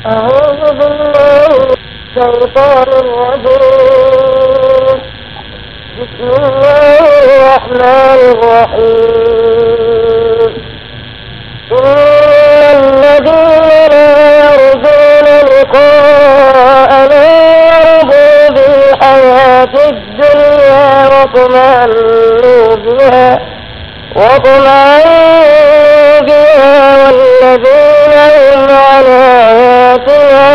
أعوذ بالله من الشيطان الرجيم بسم الله الرحمن الرحيم إن الذين لا يرجون لقاءنا ورضوا بالحياة الدنيا واطمأنوا بها واطمأنوا بها والذين هم عن آياتنا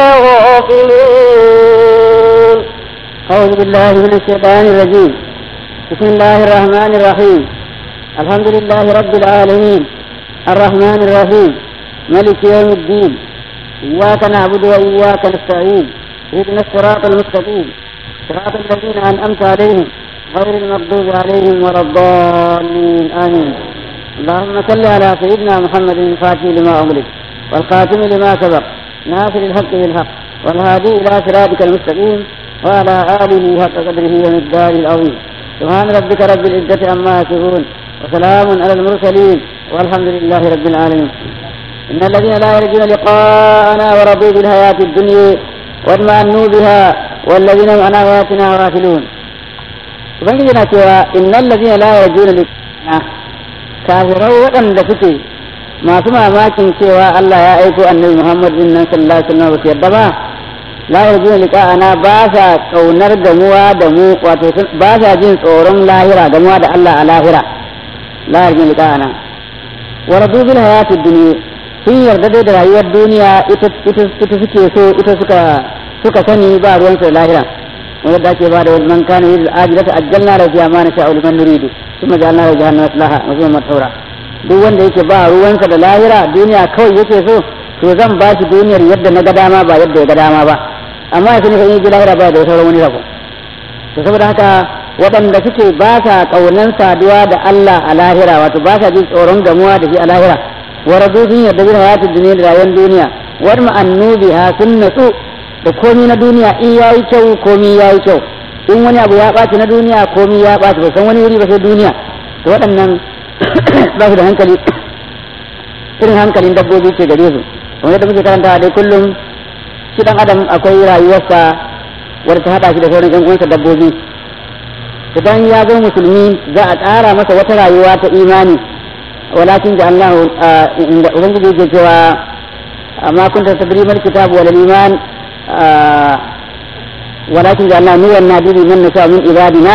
غافلون أعوذ بالله من الشيطان الرجيم بسم الله الرحمن الرحيم الحمد لله رب العالمين الرحمن الرحيم ملك يوم الدين إياك نعبد وإياك نستعين اهدنا الصراط المستقيم صراط الذين أنعمت عليهم غير المغضوب عليهم ولا الضالين آمين اللهم صل على سيدنا محمد الفاتح لما أغلق والخاتم لما سبق ناصر الحق بالحق والهادي إلى صراطك المستقيم وعلى آله حق قدره ومقداره العظيم سبحان ربك رب العزة عما يصفون وسلام على المرسلين والحمد لله رب العالمين إن الذين لا يرجون لقاءنا ورضوا بالحياة الدنيا واطمأنوا بها والذين هم عن آياتنا غافلون ubangiji na cewa innal ladina la yarjuna liqa'ana kafirai waɗanda suke masu mamakin cewa Allah ya aiko annabi Muhammad din nan sallallahu alaihi wasallam ba su yarda ba la yarjuna liqa'ana ba sa kaunar gamuwa da mu wato ba sa jin tsoron lahira gamuwa da Allah a lahira la yarjuna liqa'ana wa radu bil hayati dunya sun yarda dai da rayuwar duniya ita ita ita suke so ita suka suka sani ba ruwan su da lahira wanda ake ba da man kana yin ajilata ajjalna da fiya ma na sha'u liman nuridu kuma ja'alna da jahannama maslaha mazmun mathura duk wanda yake ba ruwansa da lahira duniya kawai yake so to zan ba shi duniyar yadda na ga dama ba yadda ya ga dama ba amma ya sani fa in ji lahira ba da sauran wani rabo to saboda haka waɗanda suke ba sa ƙaunan saduwa da Allah a lahira wato ba sa jin tsoron gamuwa da shi a lahira wa radu sun yarda bin hayatid duniya da rayuwar duniya war ma'annubiha sun natsu da komi na duniya in ya yi kyau komi ya yi kyau in wani abu ya ɓaci na duniya komi ya ɓaci ba san wani wuri ba sai duniya to waɗannan ba su da hankali irin hankalin dabbobi ke gare su kamar yadda muke karanta dai kullum shi dan adam akwai rayuwarsa wadda ta haɗa shi da sauran ƴan uwansa dabbobi idan ya zo musulmi za a ƙara masa wata rayuwa ta imani walakin da Allah inda ubangiji yake cewa ma kunta tadri mal kitab wal iman ولكن جعلنا نورا نهدي من نشاء من عبادنا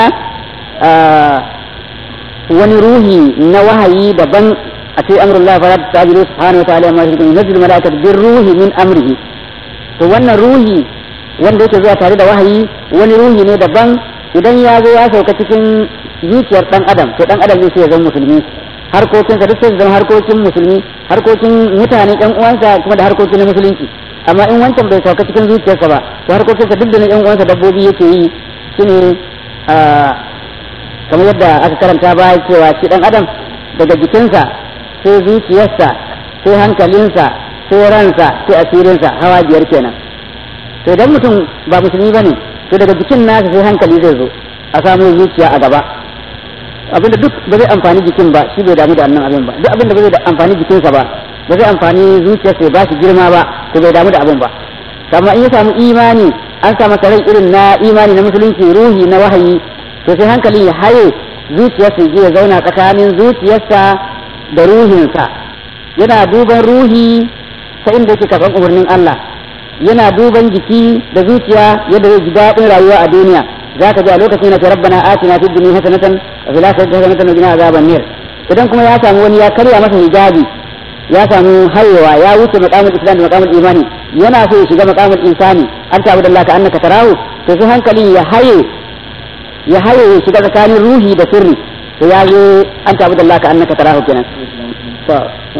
wani ruhi na wahayi daban a ce amrullah fa ta tabiru subhanahu wa ta'ala ma shi yunzilu malaikatu bir ruhi min amrihi to wannan ruhi wanda yake zuwa tare da wahayi wani ruhi ne daban idan ya zo ya sauka cikin zuciyar dan adam to dan adam ne sai ya zama musulmi harkokinsa duk sai zama harkokin musulmi harkokin mutane ɗan uwansa kuma da harkokin na musulunci amma in wancan bai sauka cikin zuciyarsa ba to harkokinsa duk da na yan uwansa dabbobi yake yi shine kamar yadda aka karanta baya cewa shi dan adam daga jikinsa sai zuciyarsa sai hankalinsa sai ransa sai asirinsa hawa biyar kenan to idan mutum ba musulmi bane to daga jikin nasa sai hankali zai zo a samu zuciya a gaba abinda duk ba zai amfani jikin ba shi bai damu da annan abin ba duk abinda ba zai amfani jikinsa ba ba zai amfani zuciyarsa ba shi girma ba to bai damu da abin ba amma in ya samu imani an sa masa rai irin na imani na musulunci ruhi na wahayi to sai hankali ya haye zuciyarsa ya zauna tsakanin zuciyarsa da ruhinsa yana duban ruhi ta inda yake karɓar umarnin Allah yana duban jiki da zuciya yadda zai ji daɗin rayuwa a duniya za ka ji a lokacin na ce rabbana atina fid dunya hasanatan wa fil akhirati hasanatan wa qina azaban nar idan kuma ya samu wani ya karya masa hijabi ya samu hayewa ya wuce maqamul islam da maqamul imani yana so ya shiga maqamul insani an ta abudallah ka annaka tarahu to sai hankali ya haye ya haye ya shiga tsakanin ruhi da sirri to ya zo an ta abudallah ka annaka tarahu kenan to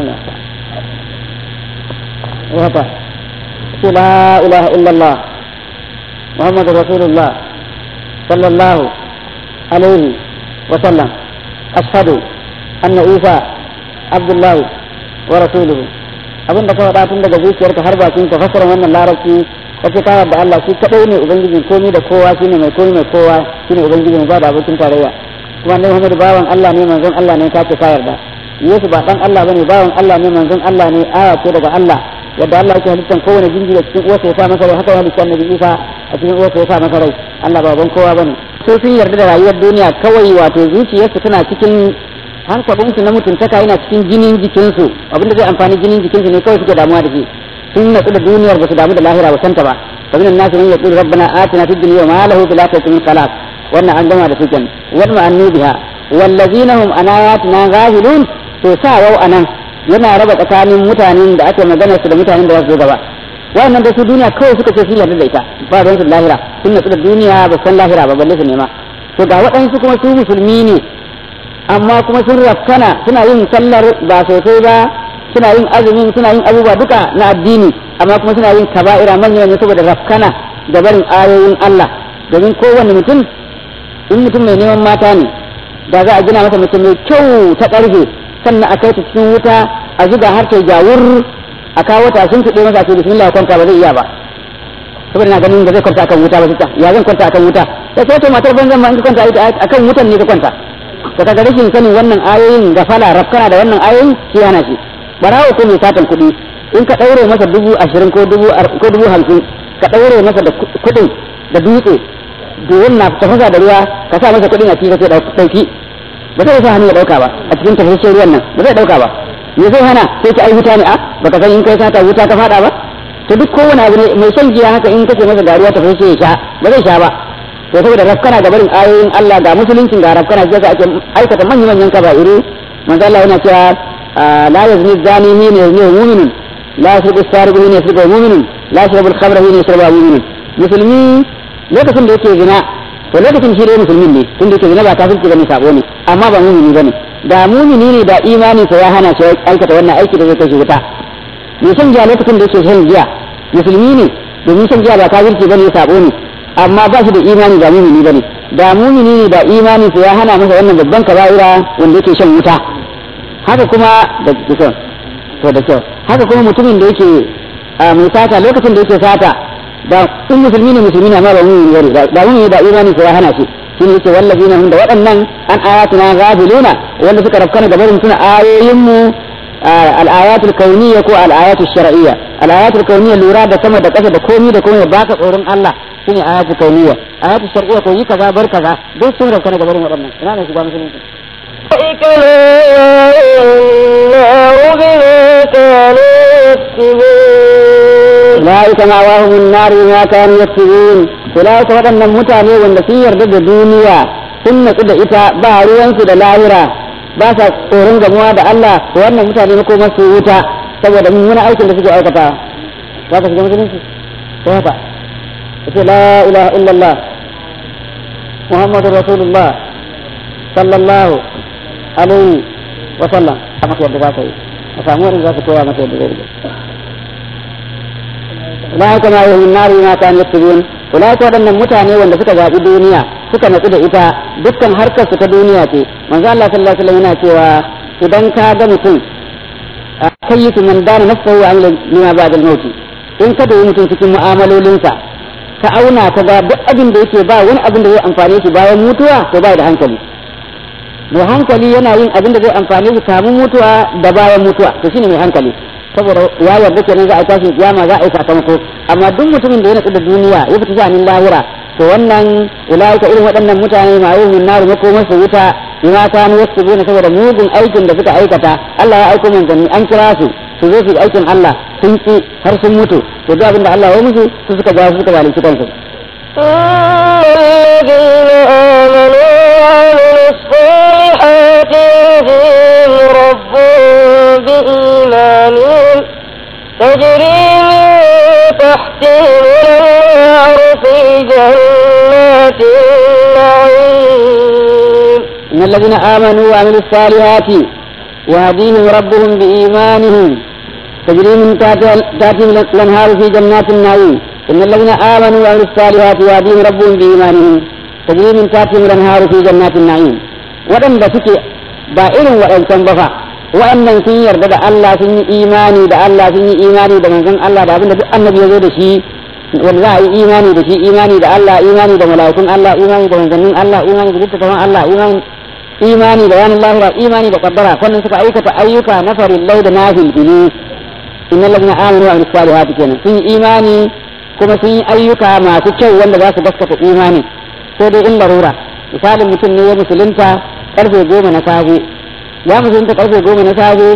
wata ce la ilaha illallah muhammadu rasulullah sallallahu alaihi wa sallam ashhadu anna isa abdullahi wa rasuluhu abin da ka faɗa tun daga zuciyarka har bakin ka fasara wannan larabci kace ka da Allah shi kadai ne ubangijin komai da kowa shine mai komai mai kowa shine ubangijin ba da abokin tarayya kuma annabi Muhammad bawan Allah ne manzon Allah ne kace ka yarda Yesu ba dan Allah bane bawan Allah ne manzon Allah ne aya ce daga Allah yadda Allah yake halittan kowane jinjiri a cikin uwarsa ya sa masa rai haka ya halitta annabi Isa a cikin uwarsa ya sa masa rai Allah ba ban kowa bane su sun yarda da rayuwar duniya kawai wato zuciyarsu tana cikin hankalinsu na mutuntaka yana cikin jinin jikinsu abinda zai amfani jinin jikinsu ne kawai suke damuwa da shi sun natsu da duniyar ba su damu da lahira ba santa ba fa min an-nas man yaqulu rabbana atina fid dunya wa ma lahu fil akhirati min khalaq wannan an gama da su kenan wa ma'annu biha wallazina hum an ayatina ghafilun to sa wau anan yana raba tsakanin mutanen da ake magana su da mutanen da za su zo gaba wannan da su duniya kawai suka ce sun yarda da ita ba ruwan su lahira sun natsu da duniya ba san lahira ba balle su nema to ga waɗansu kuma su musulmi ne amma kuma sun rafkana suna yin sallar ba sosai ba suna yin azumin suna yin abubuwa duka na addini amma kuma suna yin kaba'ira manya ne saboda rafkana da barin ayoyin Allah domin kowanne mutum in mutum mai neman mata ne da za a gina masa mutum mai kyau ta ƙarfe sannan a kai ta cikin wuta a zuga har ta jawur a kawo ta sun tuɗe masa ce bismillah kwanta ba zai iya ba saboda na ganin ba zai kwanta akan wuta ba sai ya zan kwanta akan wuta sai sai to matar banzan ma in ka kwanta akan wutan ne ka kwanta to kaga rashin sanin wannan ayoyin da fala rafkana da wannan ayoyin shi yana shi barawo ko mai satan kuɗi in ka ɗaure masa dubu ashirin ko dubu ko dubu hamsin ka ɗaure masa da kuɗin da dutse domin na tafasa da ruwa ka sa masa kuɗin a cikin sai ɗauki ba zai sa hannu ya ɗauka ba a cikin tafasashen ruwan nan ba zai ɗauka ba me zai hana sai ki ai wuta ne a baka san in kai sata wuta ka faɗa ba to duk kowane abu ne mai shan giya haka in kace masa garuwa tafasashe ya sha ba zai sha ba to saboda rafkana ga barin ayoyin Allah ga musuluncin ga rafkana sai ka ake aikata manyan manyan kaba'iru manzo Allah yana cewa la yazni zani hina yazni mu'minun la yasriqu sariqu hina yasriqu mu'minun la yashrabu al-khamra hina yashrabu mu'minun musulmi lokacin da yake zina to lokacin shi dai musulmin ne tun da yake zina ba kafirci bane sabo ne amma ba mu'mini bane da mu'mini ne da imanin sa ya hana shi aikata wannan aiki da zai kai shi wuta me shan giya lokacin da yake shan giya musulmi ne domin shan giya ba kafirci bane sabo ne amma ba shi da imani ba mumini bane da mumini ne da imani sa ya hana masa wannan babban kaba'ira wanda yake shan wuta haka kuma da kyau to da kyau haka kuma mutumin da yake mai sata lokacin da yake sata da sun musulmi ne musulmi ne amma ba mumini bane da mumini da imani sa ya hana shi shine yake wallazina hum da waɗannan an ayatuna ghafiluna wanda suka rafkana da barin tuna ayoyin mu الآيات الكونية كو الآيات الشرعية الآيات الكونية لورا da sama da ƙasa da komi da komai baka tsoron Allah shine ayatu kauniyya ayatu shar'iyya ko yi kaza bar kaza duk sun rauka daga barin waɗannan ina ne shiga musulunci أولئك النار بما كانوا يكسبون أولئك مأواهم النار بما كانوا يكسبون أولئك waɗannan mutane wanda sun yarda da duniya sun natsu da ita ba ruwansu da lahira ba sa tsoron gamuwa da Allah to wannan mutane makomar su wuta saboda mummunan aikin da suke aikata za ka shiga musulunci ko haka yace la ilaha illallah muhammadu rasulullah sallallahu alaihi wa sallam a maka yadda za ka yi a samu wani za ka koya maka yadda zai rige ulaika ma yuhun nari ma kan yattubun ulaika waɗannan mutane wanda suka zaɓi duniya suka natsu da ita dukkan harkar su ta duniya ce manzo Allah sallallahu alaihi wasallam yana cewa idan ka ga mutum kayyitu man dana nafsahu an lima ba'da al-maut in ka da mutum cikin mu'amalolinsa ka auna ka ga duk abin da yake ba wani abin da zai amfane shi bayan mutuwa to ba da hankali mai hankali yana yin abin da zai amfane shi kamun mutuwa da bayan mutuwa to shine mai hankali saboda ya yarda kenan za a tashi kiyama za a yi sakamako amma duk mutumin da ya natsu da duniya ya fita shanin lahira to wannan ulaika irin waɗannan mutane ma yi min naru makomar su wuta bima kanu yaktubuna saboda mugun aikin da suka aikata Allah ya aiko manzanni an kira su su zo su yi aikin Allah sun ki har sun mutu to duk abin da Allah ya musu su suka ja su suka zalunci kansu الذين آمنوا وعملوا الصالحات يهديهم ربهم بإيمانهم تجري من تحتهم الأنهار في جنات النعيم إن الذين آمنوا وعملوا الصالحات يهديهم ربهم بإيمانهم تجري من تحتهم الأنهار في جنات النعيم إن الذين آمنوا وعملوا الصالحات يهديهم ربهم بإيمانهم تجري من تحتهم الأنهار في جنات النعيم وأن suke ba irin waɗancan ba fa wa'annan sun yarda da Allah sun yi imani da Allah sun yi imani da manzon Allah da abinda duk annabi ya zo da shi wanda za a yi imani da shi imani da Allah imani da mala'ikun Allah imani da manzannin Allah imani da littattafan Allah imani imani da ranar lahira imani da kaddara sannan suka aikata ayyuka na farillai da nafil bini innal ladina amanu wa amilus salihati kenan sun yi imani kuma sun yi ayyuka masu kyau wanda za su gaskata imani sai dai in larura misalin mutum ne ya musulunta karfe goma na safe ya musulunta karfe goma na safe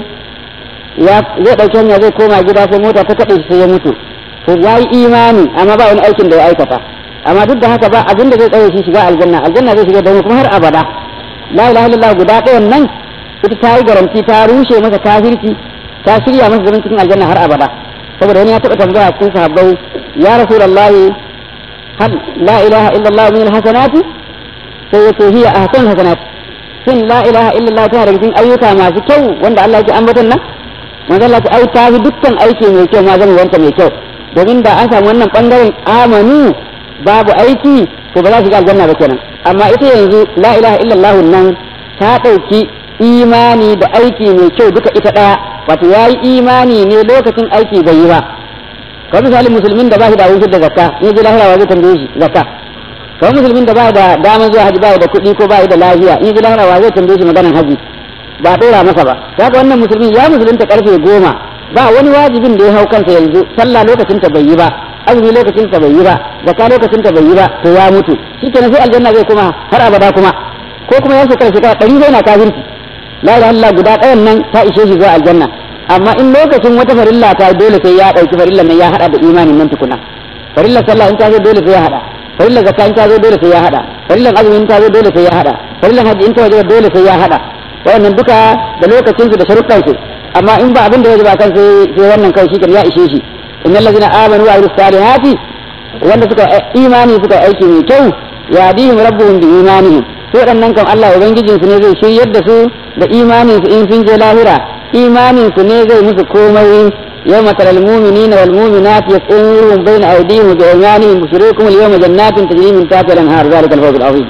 ya zai ɗauki hanya zai koma gida sai mota ta kaɗe shi sai ya mutu to ya yi imani amma ba wani aikin da ya aikata amma duk da haka ba abin da zai tsaye shi shiga aljanna aljanna zai shiga da kuma har abada la ilaha illallah guda ɗayan nan ita ta yi garanti ta rushe masa kafirci ta shirya masa zaman cikin aljanna har abada saboda wani ya taɓa tambaya cikin sahabbai ya rasulullahi hal la ilaha illallah min alhasanati sai yace hiya ahsan hasanat shin la ilaha illallah ta daga cikin ayyuka masu kyau wanda Allah ya ambaton nan manzo Allah ta ai ta fi dukkan aiki mai kyau ma zama wanta mai kyau domin da an samu wannan bangaren amanu babu aiki to ba za su ga aljanna ba kenan amma ita yanzu la ilaha illallah nan ta ɗauki imani da aiki mai kyau duka ita ɗaya wato ya yi imani ne lokacin aiki bai yi ba kamar misalin musulmin da ba shi da abin da zakka in ji lahira zai tambaye shi zakka kamar musulmin da ba da damar zuwa haji ba da kuɗi ko ba da lafiya in ji lahira zai tambaye shi maganan haji ba ɗora masa ba kaga wannan musulmin ya musulunta karfe goma ba wani wajibin da ya hau kansa yanzu sallah lokacin ta bai yi ba azumi lokacin ta bai yi ba zakka lokacin ta bai yi ba to ya mutu shikenan sai aljanna zai kuma har abada kuma ko kuma ya shekara shekara ɗari zai na kafirci la ilaha illallah guda ɗayan nan ta ishe shi zuwa aljanna amma in lokacin wata farilla ta dole sai ya ɗauki farillan nan ya haɗa da imanin nan tukuna farillar sallah in ta zo dole sai ya haɗa farillar zakka in ta zo dole sai ya haɗa farillar azumi in ta zo dole sai ya haɗa farillar hajji in ta waje dole sai ya haɗa wannan duka da lokacin su da sharuɗan su amma in ba abin da ya ba kan sai sai wannan kai shi ya ishe shi innal ladina amanu wa amilus salihati wanda suka imani suka aiki mai kyau yadihim rabbuhum bi imanihim to waɗannan kan Allah ubangijinsu ne zai shiryar da su da imanin su in sun je lahira imanin su ne zai musu komai يوم ترى المؤمنين والمؤمنات يسعون بين أيديهم وبأيمانهم بشريكم اليوم جنات تجري من تحتها الأنهار ذلك الفوز العظيم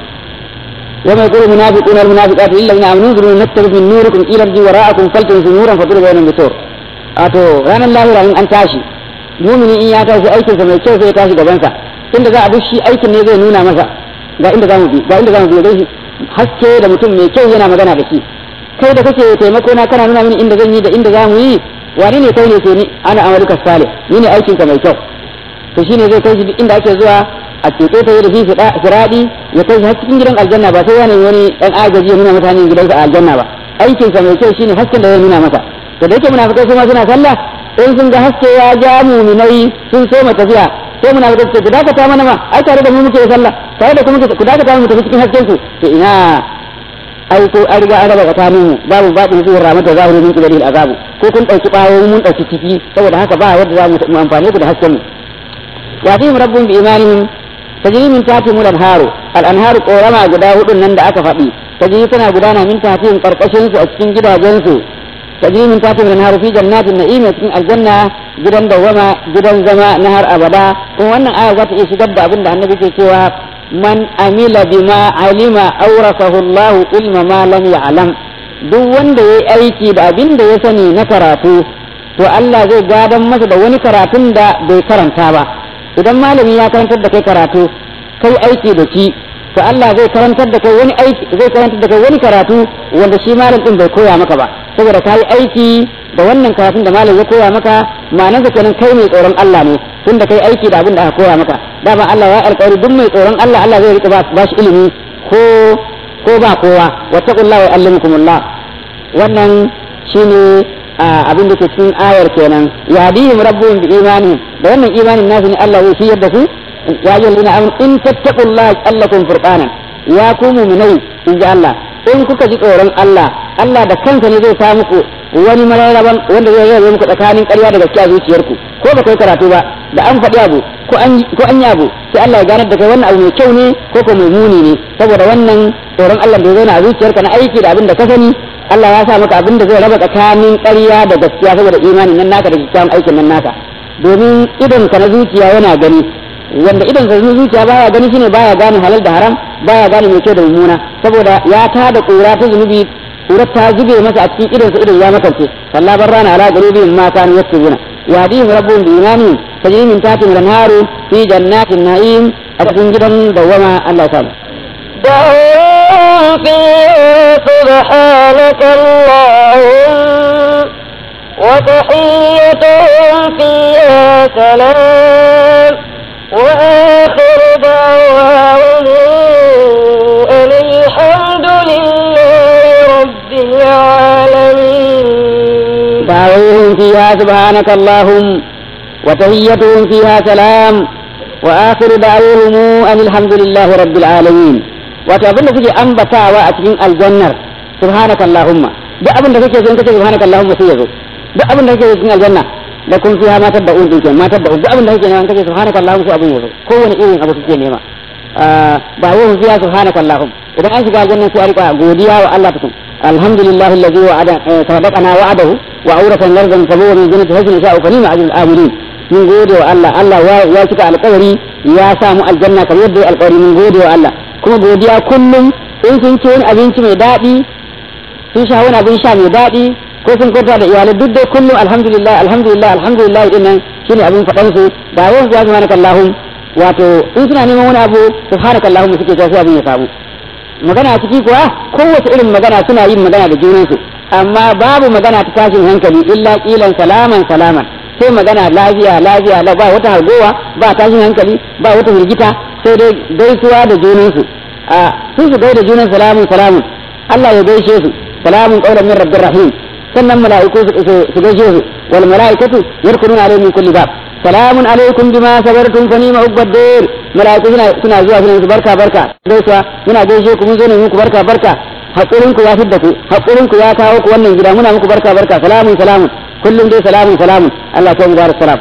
يوم يقول المنافقون والمنافقات للذين آمنوا انظروا نتبع من نوركم إلى الذي وراءكم فلتمسوا نورا فضرب بينهم بسور أتو رانا الله رأيين أن تاشي مؤمني إن ياتي أيكم فما يكيو في تاشي gabansa tunda za a bi shi aikin ne zai nuna masa ga inda zamu bi ga inda zamu bi dai haske da mutum mai kyau yana magana da shi kai da kake taimako na kana nuna mini inda zan yi da inda zamu yi wani ne kai ne ke ni ana amaluka salih ni ne aikin ka mai kyau to shine zai kai shi duk inda ake zuwa a ceto ta da shi firadi ya kai shi har cikin gidan aljanna ba sai ya nemi wani dan agaji ya nuna mutane gidansa a aljanna ba aikin sa mai kyau shine hasken da ya nuna masa to da yake munafikai su ma suna sallah in sun ga haske ya ja muminai sun so mu tafiya sai munafikai su ku dakata mana ma ai tare da mu muke sallah tare da kuma ku dakata mu tafi cikin hasken su to ina ai ko an riga an raba tsakanin mu babu baɗin zuwa ramata zahirin min kibari azabu ko kun ɗauki ɓawo mun ɗauki ciki saboda haka ba yadda za mu amfane ku da hasken mu wa fihim rabbun bi imanihim tajri min tahtihim al-anharu al-anharu qorama guda hudun nan da aka faɗi tajri tana gudana min tahtihim karkashin su a cikin gidajen su tajri min tahtihim al-anharu fi jannatin na'im cikin aljanna gidan dawama gidan zama na har abada kuma wannan aya za ta iya shigar da abin da annabi ke cewa man amila bima alima aurasahu Allah ilma ma lam ya'lam duk wanda yayi aiki da abin da ya sani na karatu to Allah zai gadan masa da wani karatun da bai karanta ba idan malami ya karantar da kai karatu kai aiki da shi to Allah zai karantar da kai wani aiki zai karantar da kai wani karatu wanda shi malam din bai koya maka ba saboda kai aiki da wannan karatun da malam ya koya maka ma'anarsa kenan kai mai tsoron Allah ne tunda kai aiki da abin da aka koya maka dama Allah ya alƙawari duk mai tsoron Allah Allah zai rika ba shi ilimi ko ko ba kowa wattaqullaha wa allimukumullah wannan shine abin da ke cikin ayar kenan yahdihim rabbuhum bi imani da wannan imanin nasu ne Allah zai shiyar da su ya ayyuhal ladina amanu in tattaqullaha allakum furqanan ya ku mu'minai in ji Allah in kuka ji tsoron Allah Allah da kansa ne zai sa muku wani mararraban wanda zai rarrabe muku tsakanin ƙarya da gaskiya zuciyarku ko ba kai karatu ba da an faɗi abu ko an ko an yi abu sai Allah ya ganar da kai wannan abu mai kyau ne ko ko mai muni ne saboda wannan tsoron Allah da ya zauna a zuciyarka na aiki da abin da ka sani Allah ya sa maka abin da zai raba tsakanin ƙarya da gaskiya saboda imanin nan naka da kyakkyawan aikin nan naka domin idon ka na zuciya yana gani wanda idon ka na zuciya baya gani shine baya gane halal da haram baya gane mai kyau da mummuna saboda ya tada ƙura ta zunubi ƙurar ta zube masa a cikin idon sa idon ya makance kalla barrana ala galibihim ma kanu yaktubuna yahdihim rabbuhum bi imanihim tajri min tahtihim al-anharu fi jannatin na'im a cikin gidan dawwama Allah ya samu دعوهم فيها سبحانك اللهم وتحيتهم فيها سلام وآخر دعواهم أن الحمد لله رب العالمين دعوهم فيها سبحانك اللهم وتهيتهم فيها سلام وآخر دعوهم أن الحمد لله رب العالمين وتابن suke ambatawa a cikin aljannar subhanaka allahumma duk abin da kake so in kace subhanaka allahumma sai yazo duk abin da kake so cikin aljanna da kun fiha ma tabba'un din kenan ma tabba'un duk abin da kake nema kace subhanaka allahumma sai abin yazo kowane irin abu kake nema ba yau fiha subhanaka allahumma idan an shiga aljanna sai a rika godiya wa Allah tukun alhamdulillah alladhi wa'ada sadaqana wa'adahu wa awratan lardan sabuwa min jannati hajjin sha'u kalima ajrul amilin mun gode wa Allah Allah ya cika alƙawari ya samu aljanna kamar yadda alƙawari mun gode wa Allah kuma godiya kullum in sun ci wani abinci mai daɗi sun sha wani abin sha mai daɗi ko sun kwanta da iyalai duk dai kullum alhamdulillah alhamdulillah alhamdulillah din nan shine abin faɗan su ba yawan ya subhanaka allahum wato in suna neman wani abu subhanaka allahum suke cewa sai abin ya samu magana a ciki kuwa kowace irin magana suna yin magana da junansu amma babu magana ta tashin hankali illa kilan salaman salaman sai magana lafiya lafiya la ba wata hargowa ba tashin hankali ba wata hirgita sai dai gaisuwa da junansu a sun su gaida junan salamun salamun Allah ya gaishe su salamun qaulan min rabbir rahim sannan mala'iku su gaishe su wal mala'ikatu yarkununa alayhim min kulli bab salamun alaikum bima sabartum fa ni'ma uqbadir mala'iku suna suna zuwa suna su barka barka gaisuwa muna gaishe ku mun zo ne muku barka barka hakurin ku ya fidda ku hakurin ku ya kawo ku wannan gida muna muku barka barka salamun salamun kullum dai salamun salamun Allah ya mu salam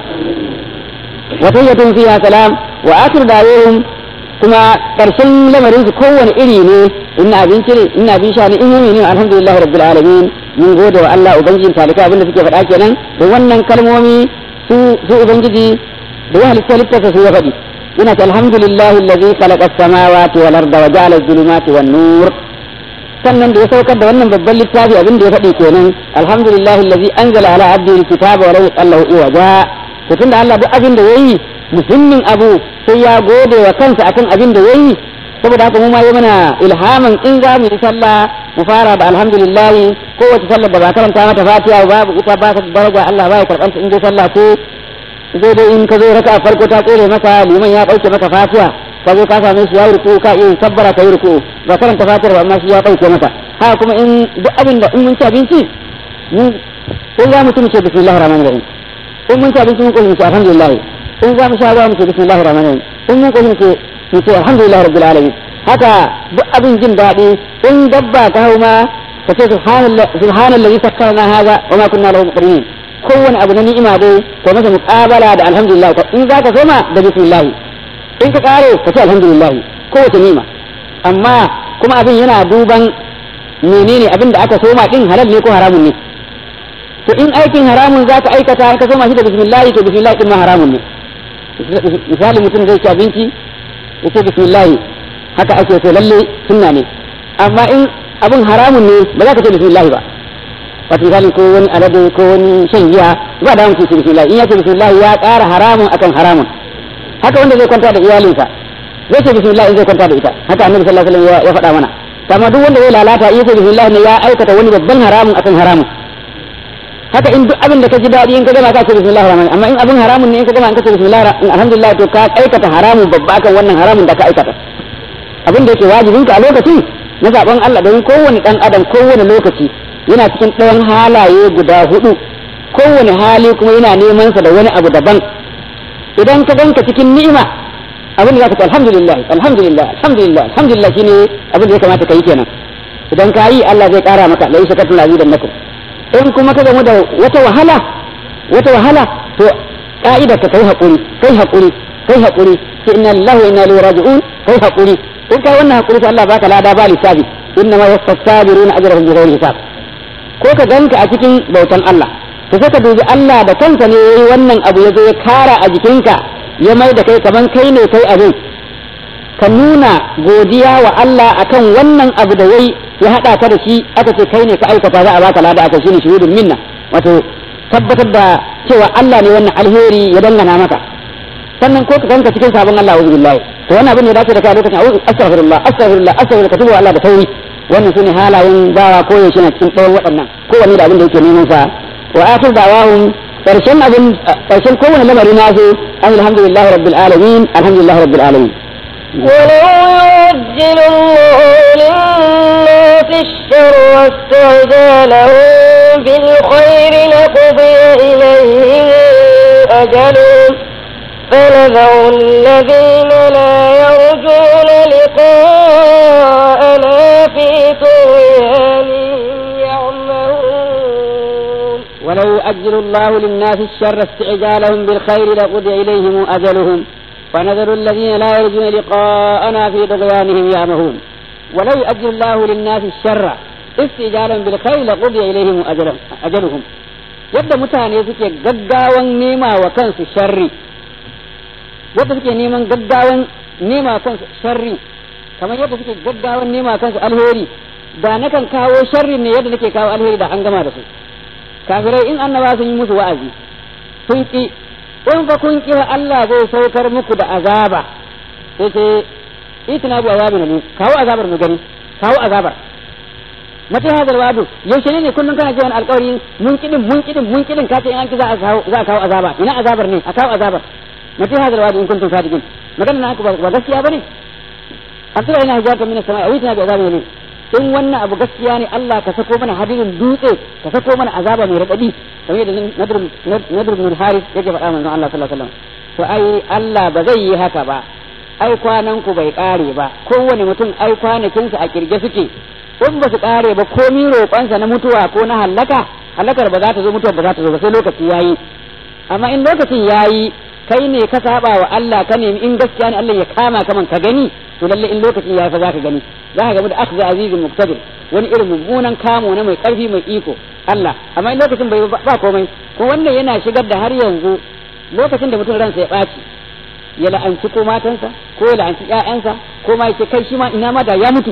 wa tayyatun fiha salam wa akhir da'awahum kuma karshen lamarin su kowane iri ne in abinci ne in abin sha ne in yi ne alhamdulillah rabbil alamin mun gode wa Allah ubangijin talika abinda suke faɗa kenan da wannan kalmomi su su ubangiji da ya halitta littafa su ya faɗi ina ta alhamdulillah allazi khalaqa as-samawati wal arda wa ja'ala adh-dhulumati wan nur sannan da ya saukar da wannan babban littafi abin da ya faɗi kenan alhamdulillah allazi anzala ala abdihi alkitaba wa lam yallahu iwaja to tunda Allah duk abin da yayi muhimmin abu sai ya gode wa kansa akan abin da yayi saboda haka mu ma yi mana ilhamin in za mu yi sallah mu fara da alhamdulillah kowace sallar da ba karanta mata fatiha babu ita ba ta daraja Allah ba ya karɓanta in dai sallah ce zai dai in ka zo raka farko ta tsere maka liman ya ɗauke maka fatiha ka zo ka same shi ya ruku ka iya tabbara ka yi ruku ba karanta fatar ba amma shi ya ɗauke maka haka kuma in duk abin da in mun ci abinci mun in za mu ci mu ce bismillahir rahmanir rahim in mun ci abinci mun koyi mu ce alhamdulillah in za mu sha ruwa mu ce bismillahir rahmanir rahim in mun koyi mu ce mu ce alhamdulillah rabbil alamin haka duk abin jin daɗi in dabba ta hau ma ka ce subhanallahi sakkarna haza wa ma kunna lahu muqrinin kowane abu na ni'ima dai ko masa muqabala da alhamdulillah in za ka soma da bismillah in ka kare ka ce alhamdulillah kowace ni'ima amma kuma abin yana duban menene abin da aka soma din halal ne ko haramun ne to in aikin haramun za ka aikata ka soma shi da bismillah to bismillah din ma haramun ne misali mutum zai ci abinci ya ce bismillah haka ake so lalle sunna ne amma in abin haramun ne ba za ka ce bismillah ba wato misalin ko wani alade ko wani shan giya ba da mutum ce bismillah in ya ce bismillah ya ƙara haramun akan haramun haka wanda zai kwanta da iyalinsa zai ce bismillah in zai kwanta da ita haka annabi sallallahu alaihi wasallam ya faɗa mana amma duk wanda zai lalata in ya ce bismillah ne ya aikata wani babban haramun akan haramun haka in duk abin da ka ji daɗi in ka gama ka ce bismillah rahman amma in abin haramun ne in ka gama in ka ce bismillah alhamdulillah to ka aikata haramun babba akan wannan haramun da ka aikata abin da yake wajibin ka a lokacin na zaben Allah don kowane dan adam kowane lokaci yana cikin ɗayan halaye guda hudu kowane hali kuma yana neman sa da wani abu daban idan ka ganka cikin ni'ima abin da zaka ce alhamdulillah alhamdulillah alhamdulillah alhamdulillah shine abin da ya kamata ka yi kenan idan ka yi Allah zai kara maka la yashkatu lazidannakum in kuma ka gamu da wata wahala wata wahala to ka'ida ka kai hakuri kai hakuri kai hakuri sai inna lillahi wa inna ilaihi raji'un kai hakuri in kai wannan hakuri to Allah baka lada ba lissafi inna ma yawaffas sabiruna ajrahum bighairi hisab ko ka ganka a cikin bautan Allah to sai ka dubi Allah da kansa ne yayi wannan abu ya zo ya kara a jikinka ya mai da kai kaman kai ne kai abin ka nuna godiya wa Allah akan wannan abu da yayi ya hada ka da shi aka ce kai ne ka aikata za a baka lada aka shine shuhudun minna wato tabbatar da cewa Allah ne wannan alheri ya dangana maka sannan ko ka ganka cikin sabon Allah auzu billahi to wannan abin ne dace da kai lokacin auzu astaghfirullah astaghfirullah astaghfirullah ka tuba Allah da tauri wannan sune halayen bawa ko yaushe na cikin ɗayan waɗannan kowanne da abin da yake neman sa wa akhir da'wahum karshen abin karshen kowane lamari na su alhamdulillahi rabbil alamin alhamdulillahi rabbil alamin ولو يعجل الله للناس الشر واستعجالهم بالخير لقضي إليهم أجلهم فنذر الذين لا يرجون لقاءنا في طغيانهم يعمهون ولو يؤجل الله للناس الشر استعجالهم بالخير لقضي إليهم أجلهم فنذر الذين لا يرجون لقاءنا في طغيانهم يعمهون ولو يؤجل الله للناس الشر استعجالهم بالخير لقضي إليهم أجلهم, أجلهم yadda mutane suke gaggawan nema wa kansu sharri yadda suke neman gaggawan nema wa kansu sharri kamar yadda suke gaggawan nema wa kansu alheri da nakan kawo sharri ne yadda nake kawo alheri da an gama da su kafirai in annaba sun yi musu wa'azi sun ki in fa kun ki Allah zai saukar muku da azaba sai ce itina bi azabin ne kawo azabar mu gani kawo azabar mata hadal wadu yaushe ne kullun kana jiran alƙawari mun kidin mun kidin mun kidin ka ce in an ki za a kawo za a kawo azaba ina azabar ne a kawo azabar mata hadal wadu in kuntum sadiqin magana na ba gaskiya bane asira ina hijata min as-sama'i awitina bi azabin ne in wannan abu gaskiya ne Allah ka sako mana hadirin dutse ka sako mana azaba mai radadi kamar yadda Nadir bin Haris yake faɗa manzon Allah sallallahu alaihi wasallam to ai Allah ba zai yi haka ba ai kwanan ku bai kare ba kowane mutum ai kwanakinsa a kirge suke in ba su kare ba komi roƙonsa na mutuwa ko na hallaka hallakar ba za ta zo mutuwa ba za ta zo ba sai lokaci yayi amma in lokacin yayi kai ne ka saba wa Allah ka nemi in gaskiya ne Allah ya kama kaman ka gani to lalle in lokacin yayi fa zaka gani zaka ga da akhdha azizul muqtadir wani irin mummunan kamo na mai karfi mai iko Allah amma in lokacin bai ba komai ko wannan yana shigar da har yanzu lokacin da mutum ransa ya ɓaci ya la'anci ko matansa ko ya la'anci ƴaƴansa ko ma yake kai shi ma ina ma da ya mutu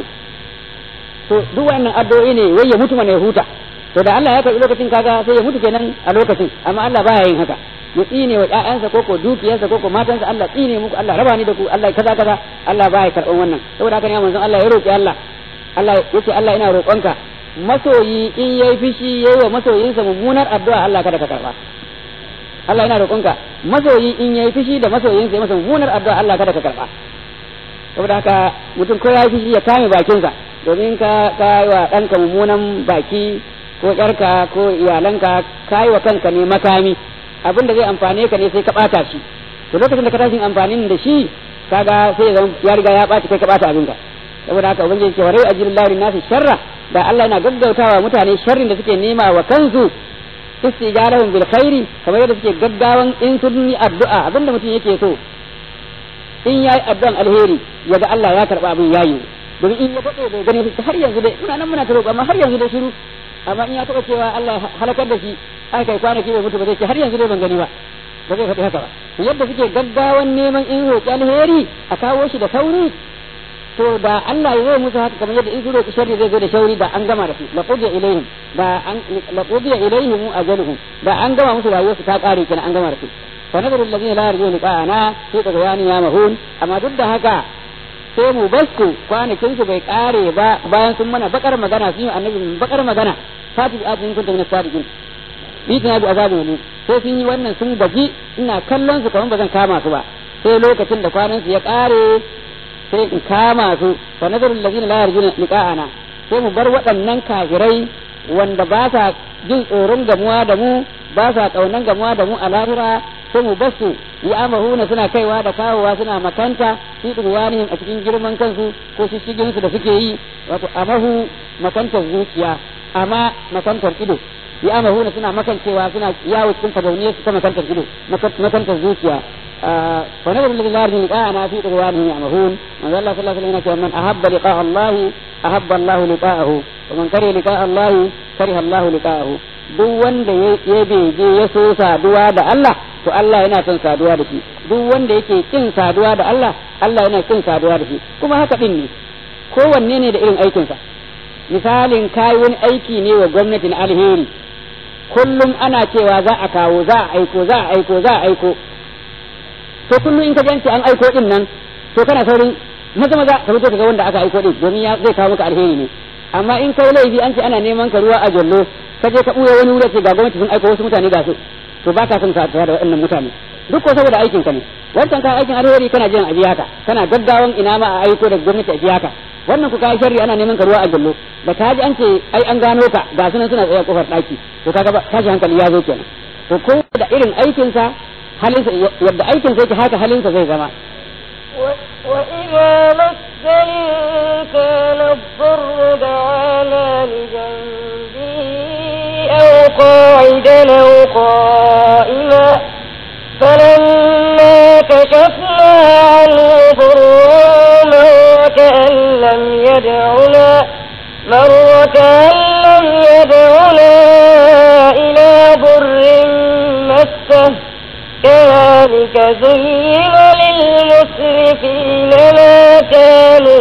to duk wannan addu'o'i ne wai ya mutu mana ya huta to da Allah ya karbi lokacin kaga sai ya mutu kenan a lokacin amma Allah baya yin haka ya tsine wa ƴaƴansa ko ko dukiyarsa ko ko matansa Allah tsine muku Allah raba ni da ku Allah kaza kaza Allah baya karɓan wannan saboda haka ne manzon Allah ya roki Allah Allah yace Allah ina roƙonka masoyi in yayi fishi yayi wa masoyinsa mummunar addu'a Allah kada ka karba Allah ina roƙonka masoyi in yayi fishi da masoyinsa ya masa mummunar addu'a Allah kada ka karba saboda haka mutum ko yayi fishi ya kame bakinsa domin ka ka yi wa ɗanka mummunan baki ko ƴarka ko iyalanka ka yi wa kanka ne makami abin da zai amfane ka ne sai ka ɓata shi to lokacin da ka tashi amfanin da shi kaga sai ya riga ya ɓaci kai ka ɓata abinka saboda haka ubangiji ce warai ajilullahu linnasi sharra da Allah yana gaggautawa mutane sharrin da suke nema wa kansu istijarahum bil khairi kamar yadda suke gaggawan in sun yi addu'a abinda mutum yake so in yayi addu'an alheri yaga Allah ya karba abin yayi domin in ya faɗo bai gani har yanzu dai muna nan muna ta roƙo amma har yanzu dai shiru amma in ya taɓa cewa Allah halakar da shi aka kai kwanaki bai mutu ba zai ce har yanzu dai ban gani ba ba zai faɗi haka ba yadda suke gaggawan neman in roƙi alheri a kawo shi da sauri to da Allah ya zai musu haka kamar yadda in su roƙi sharri zai zo da shauri da an gama da su la qudiya ilaihim da an la qudiya ilaihim ajaluhum da an gama musu rayuwarsu ta ƙare kenan an gama da su fa nadaru alladhina la yarjuna liqa'ana fi taghyani ya mahun amma duk da haka sai mu basku kwanakin su bai ƙare ba bayan sun mana bakar magana sun yi annabi bakar magana fati bi atin kuntum min sadiqin bi tana bi azabin ne sai sun yi wannan sun gaji ina kallon su kamar ba zan kama su ba sai lokacin da kwanan su ya ƙare sai in kama su fa nazarul ladina la yarjuna liqa'ana sai mu bar waɗannan kafirai wanda ba sa jin tsoron gamuwa da mu ba sa kaunan gamuwa da mu a lahira sai mu basu ya amahuna suna kaiwa da kawowa suna makanta fi duwanihim a cikin girman kansu ko shishigin su da suke yi wato amahu makantar zuciya amma makantar ido ya amahuna suna makancewa suna yawo cikin fadauniyar su ta makantar ido makantar zuciya ونذر الذين لا يرجون لقاءنا في طغيانهم يعمهون من الله صلى الله عليه وسلم من أحب لقاء الله أحب الله لقاءه ومن كره لقاء الله كره الله لقاءه duk wanda ya bege ya so saduwa da Allah to Allah yana son saduwa da shi duk wanda yake kin saduwa da Allah Allah yana kin saduwa da shi kuma haka din ne kowanne ne da irin aikinsa misalin kai wani aiki ne wa gwamnati na alheri kullum ana cewa za a kawo za a aiko za a aiko za a aiko to kullum in ka ganci an aiko din nan to kana saurin maza maza ka fito ka ga wanda aka aiko din domin ya zai kawo maka alheri ne amma in kai laifi an ce ana neman ka ruwa a jallo ka je ka buya wani wuri ce ga gwamnati sun aiko wasu mutane ga su to ba ka son ka da waɗannan mutane duk ko saboda aikin ka ne wancan ka aikin alheri kana jiran a biya ka kana gaggawan ina ma a aiko da gwamnati a biya ka wannan ku kai sharri ana neman ka ruwa a jallo da ka ji an ce ai an gano ka ga sunan suna tsaye kofar daki to kaga ba tashi hankali ya zo kenan to ko da irin aikin sa halinsa yadda aikin sa yake haka halinsa zai zama وإذا مس الإنسان الضر دعانا لجنبه أو قاعدا أو قائما فلما كشفنا عنه ضره مر كأن لم يدعنا مر كأن لم يدعنا إلى ضر مسه كذلك زين للمسرفين ما كانوا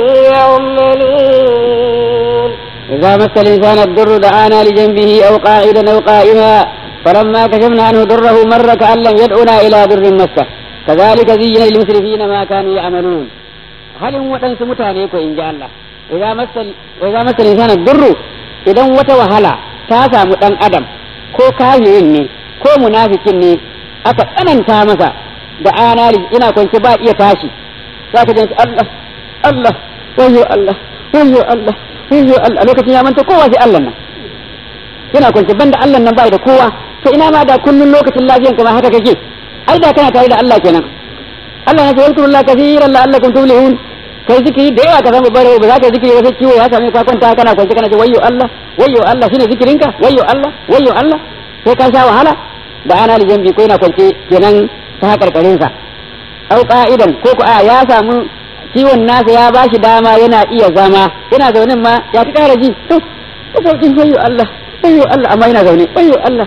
يعملون إذا مس الإنسان الضر دعانا لجنبه أو قاعدا أو قائما فلما كشفنا عنه ضره مر كأن لم يدعنا إلى ضر مسه كذلك زين للمسرفين ما كانوا يعملون هل هو تنس متانيكو إن جاء الله إذا مس وإذا مس الإنسان الضر إذا وتوهلا تاسع متن أدم ko kafirin ne ko munafikin ne aka tsananta masa da anali ina kwance ba iya tashi za ka janci Allah Allah wayo Allah wayo Allah wayo Allah a lokacin ya manta kowa sai Allah nan yana kwance banda Allah nan bai da kowa to ina ma da kullun lokacin lafiyan ma haka kake ai da kana tare da Allah kenan Allah ya ce yadkurullah kaseeran la'allakum tuflihun kai zikiri da yawa ka samu bare ba za ka zikiri wasu ciwo ya same ka kwanta kana kwance kana ce wayyo Allah wayyo Allah shine zikirinka wayyo Allah wayyo Allah sai ka sha wahala da ana da jambi ko yana kwance kenan ta hakarkarin sa au qa'idan ko ko a ya samu ciwon nasa ya bashi dama yana iya zama yana zaune ma ya ta kara ji to ko sauƙin wayyo Allah wayyo Allah amma yana zaune wayyo Allah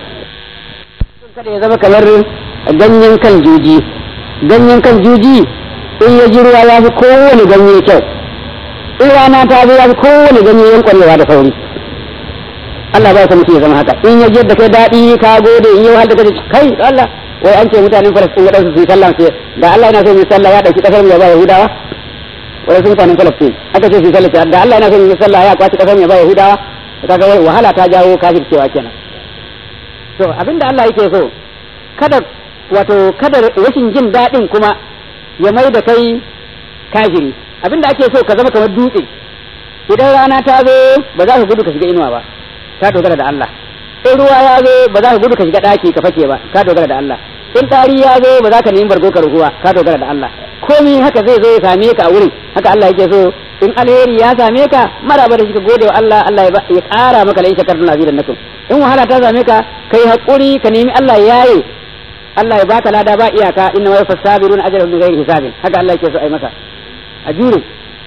kada ya zama kamar ganyen kan juji ganyen kan juji in ya ji ruwa ya fi kowane ganye kyau in rana ta zo ya fi kowane ganye yankwanewa da sauri Allah ba ya mutum ya zama haka in ya da kai daɗi ka gode in yi wahal da kai kai Allah wai an ce mutanen Falastin waɗansu su yi sallah ce da Allah yana so mu yi sallah ya ɗauki ƙasar mu ya ba Yahudawa waɗansu mutanen Falastin aka ce su yi sallah da Allah yana so mu yi sallah ya kwaci ƙasar mu ya ba Yahudawa kaga wai wahala ta jawo kafircewa kenan to abinda Allah yake so kada wato kada rashin jin daɗin kuma ya mai da kai kafiri abinda ake so ka zama kamar dutse idan rana ta zo ba za ka gudu ka shiga inuwa ba ka dogara da Allah in ruwa ya zo ba za ka gudu ka shiga daki ka fake ba ka dogara da Allah in tari ya zo ba za ka nemi bargo ka ruhuwa ka dogara da Allah komai haka zai zo ya same ka a wurin haka Allah yake so in alheri ya same ka maraba da shi ka gode wa Allah Allah ya kara maka la in shakartum azidannakum in wahala ta same ka kai hakuri ka nemi Allah yaye Allah ya baka lada ba iyaka inna wa yafasabiruna ajran bi ghairi hisabin haka Allah yake so ai maka a jure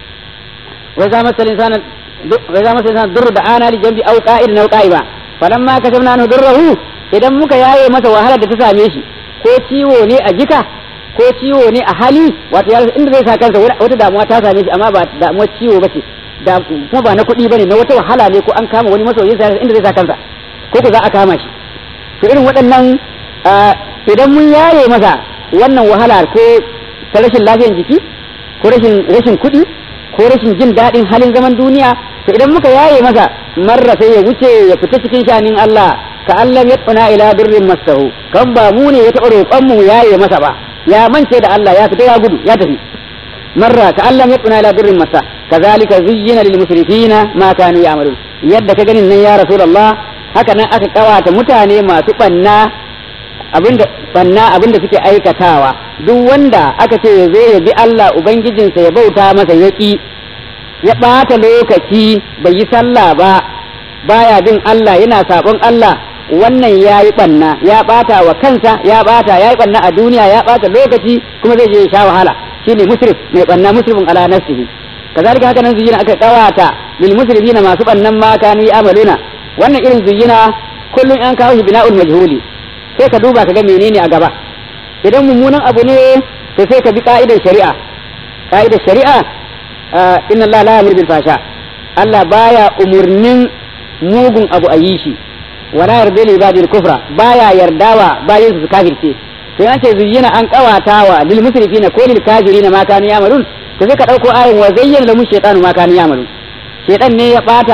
wa za masal insana wa za masal insana durru da ana li jambi aw qa'id aw qa'iba falamma kasabna anhu durruhu idan muka yaye masa wahala da ta same shi ko ciwo ne a jika ko ciwo ne a hali wato ya inda zai sa kansa wata damuwa ta same shi amma ba damuwar ciwo ba ce da kuma ba na kuɗi bane na wata wahala ne ko an kama wani masoyin sa inda zai sa kansa ko ko za a kama shi to irin waɗannan idan mun yare masa wannan wahala ko ta rashin lafiyar jiki ko rashin rashin kuɗi ko rashin jin daɗin halin zaman duniya to idan muka yaye masa marra sai ya wuce ya fita cikin shanin Allah ka Allah ya tsuna ila birrin masahu kan ba mu ne ya taɓa roƙon mu yaye masa ba ya mance da Allah ya fita ya gudu ya tafi marra ka Allah ya tsuna ila birrin masa kazalika zuyyina lil musrifina ma kanu ya'malun yadda ka ganin nan ya rasulullah haka nan aka kawata mutane masu banna abinda banna abinda suke aikatawa duk wanda aka ce ya zo ya bi Allah ubangijinsa ya bauta masa ya ki ya ɓata lokaci bai yi sallah ba baya bin Allah yana sabon Allah wannan ya yi ɓanna ya ɓata wa kansa ya ɓata ya yi ɓanna a duniya ya ɓata lokaci kuma zai je ya sha wahala shine musrif mai ɓanna musrifin ala nafsihi kazalika haka nan zuyina aka kawata lil musrifina masu ɓannan ma kanu amaluna wannan irin zuyina kullum an kawo shi bina'ul majhuli sai ka duba ka ga menene a gaba idan mummunan abu ne to sai ka bi ka'idar shari'a ka'idar shari'a inna Allah la yamur bil fasha Allah baya umurnin mugun abu a yi shi wala yarda li ibadil kufra baya yardawa bayin su kafirce to yace zuyyina an kawatawa lil musrifina ko lil kafirina ma kanu yamalun to sai ka dauko ayin wa zayyana lahum shaytanu ma kanu yamalun shaytan ne ya bata